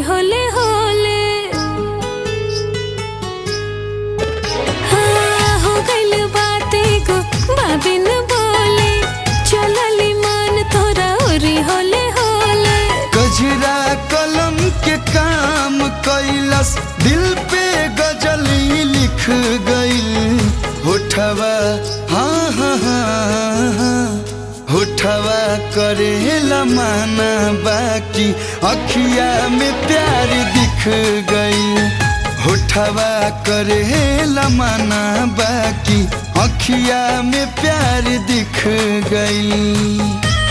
होले होले हाँ, हो गइल बात एगो बाबिन बोले चलली मान तोरा ओरी होले होले गजरा कलम के काम कैलस दिल पे गजल ही लिख गइल होठवा हाँ हाँ हाँ हाँ होठवा करेला माना बाकी अखिया में प्यार दिख गई होठवा करेला माना बाकी अखिया में प्यार दिख गई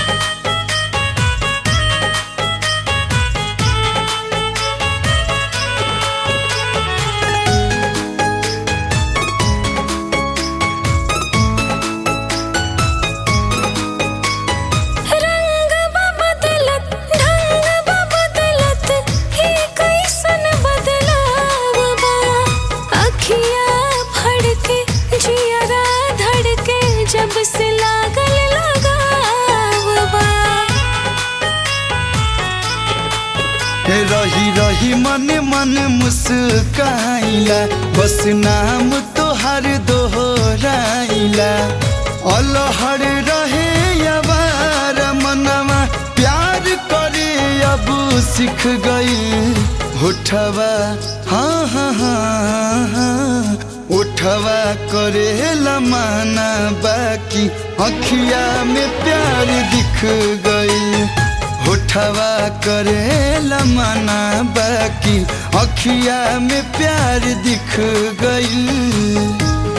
रंग बा बदलत ढंग बा बदलत ही कैसन बदलाव बा अखिया फड़के जियरा धड़के जब से लागल लगाव बा रही रही मन मन मुस्काइला बस नाम तोहर दोहराइला अलहर रहे अबार मनवा प्यार करे अब सीख गई होठवा हाँ हाँ हाँ हाँ उठवा करे लमाना बाकी अखिया में प्यार दिख गई होठवा करे लमाना बाकी अखिया में प्यार दिख गई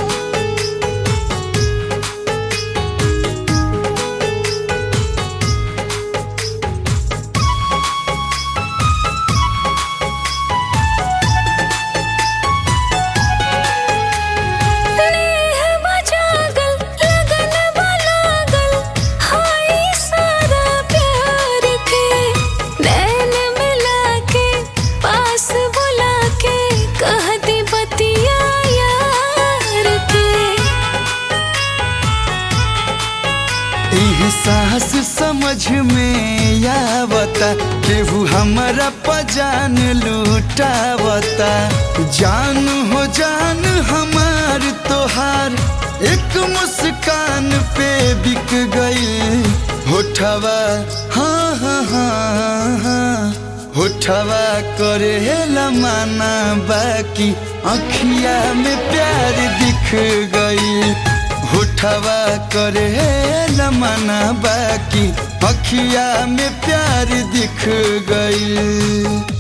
नेह बजागल लगन बलागल हाय सारा प्यार के नैन मिला के पास बुला के कह दी बतिया यार के एहसास समझ में आवता केहू हमारा पजान लूटावता जान हो जान हमार तोहार एक मुस्कान पे बिक गई होठवा हाँ हाँ हाँ हाँ होठवा करे लमाना बाकी अखिया में प्यार दिख गई होठवा करे लमाना बाकी अखिया में प्यार दिख गई